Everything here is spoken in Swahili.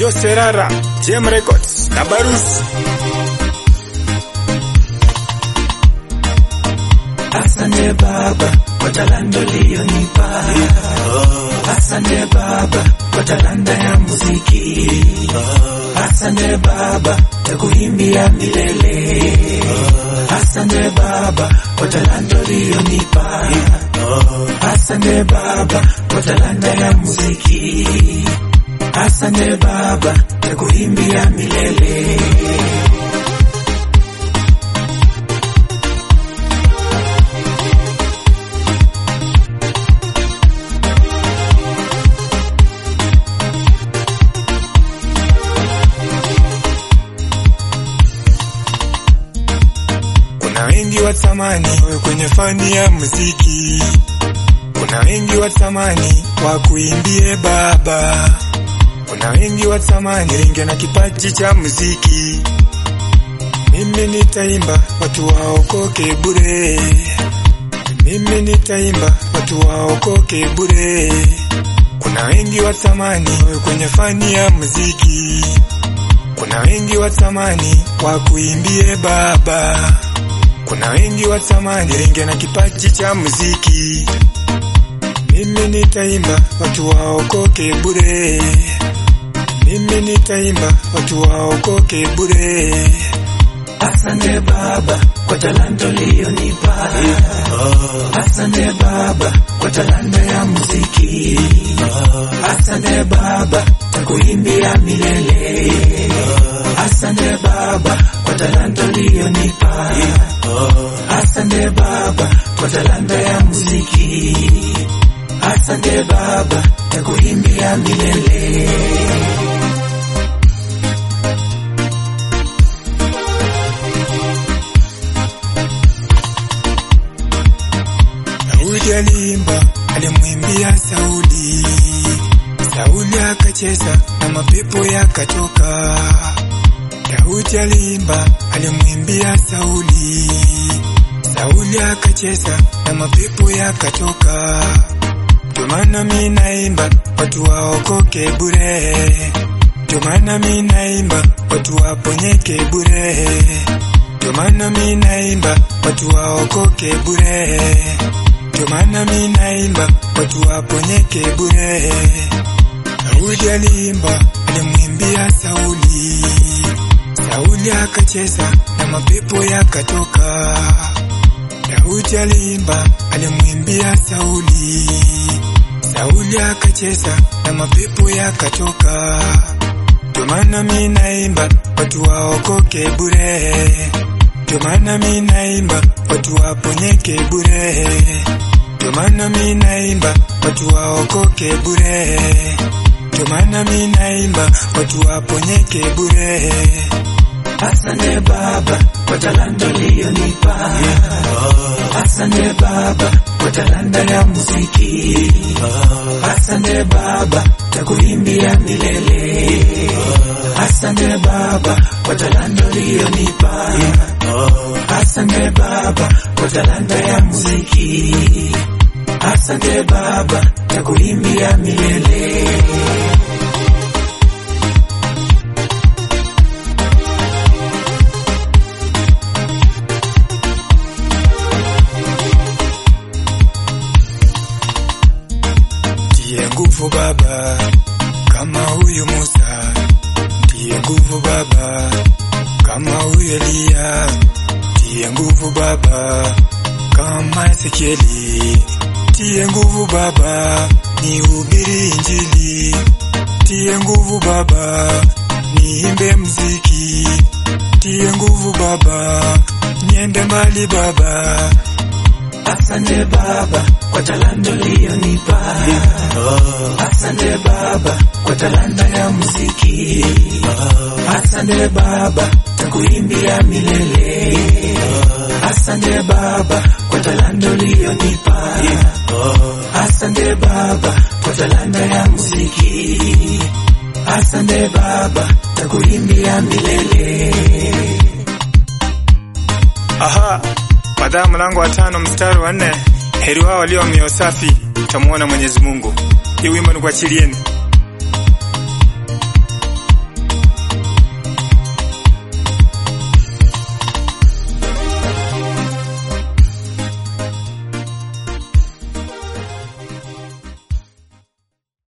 Jose Rara, JM Records na Barus. Asante Baba kwa talanta uliyonipa. Asante Baba kwa talanta ya muziki. Asante Baba takuimbia milele. Asante Baba kwa talanta uliyonipa. Asante Baba kwa talanta ya muziki. Asante Baba takuimbia milele. Kuna wengi watamani wawe kwenye fani ya muziki, kuna wengi watamani wakuimbie Baba, kuna wengi watamani ringe na kipaji cha muziki. Mimi nitaimba watu waokoke bure, mimi nitaimba watu waokoke bure. Kuna wengi watamani wawe kwenye fani ya muziki, kuna wengi watamani wakuimbie Baba, kuna wengi watamani ringe na kipaji cha muziki. Mimi nitaimba watu waokoke bure, mimi nitaimba watu waokoke bure. Asante Baba kwa talanta uliyonipa. Asante Baba kwa talanta ya muziki. Asante Baba takuimbia milele. Asante Baba kwa talanta uliyonipa. Asante Baba kwa talanta ya muziki. Asante Baba takuimbia milele. Daudi aliimba, alimwimbia Sauli, Sauli akacheza na mapepo yakatoka. Daudi aliimba, alimwimbia Sauli, Sauli akacheza na mapepo yakatoka. Ndio maana mi naimba watu waokoke bure, ndio maana mi naimba watu waponyeke bure, ndio maana mi naimba watu waokoke bure, ndio maana mi naimba watu waponyeke bure. Daudi aliimba, alimwimbia Sauli, Sauli akacheza na mapepo yakatoka. Daudi aliimba, alimwimbia Sauli, Sauli akacheza na mapepo yakatoka. Ndio maana mi naimba watu waokoke bure, ndio maana mi naimba watu waponyeke bure, ndio maana mi naimba watu waokoke bure, ndio maana mi naimba watu waponyeke bure. Asante Baba kwa talanta uliyonipa. Asante Baba kwa talanta ya muziki. Asante Baba takuimbia milele. Asante Baba kwa talanta uliyonipa. Asante Baba kwa talanta ya muziki. Asante Baba takuimbia milele. Ndiye nguvu Baba kama huyu Musa, ndiye nguvu Baba kama huyu Eliya, ndiye nguvu Baba kama Ezekieli, ndiye nguvu Baba nihubiri Injili, ndiye nguvu Baba niimbe mziki, ndiye nguvu Baba niende mbali Baba. Asante Baba kwa talanta uliyonipa. Asante Baba kwa talanta ya muziki. Asante Baba takuimbia milele. Asante Baba kwa talanta uliyonipa. Asante Baba kwa talanta ya muziki. Asante Baba takuimbia milele. Aha, Mathayo mlango wa tano mstari wa nne heri wao walio mioyo safi, tamuona Mwenyezi Mungu. Hii wimbo nikuachilieni.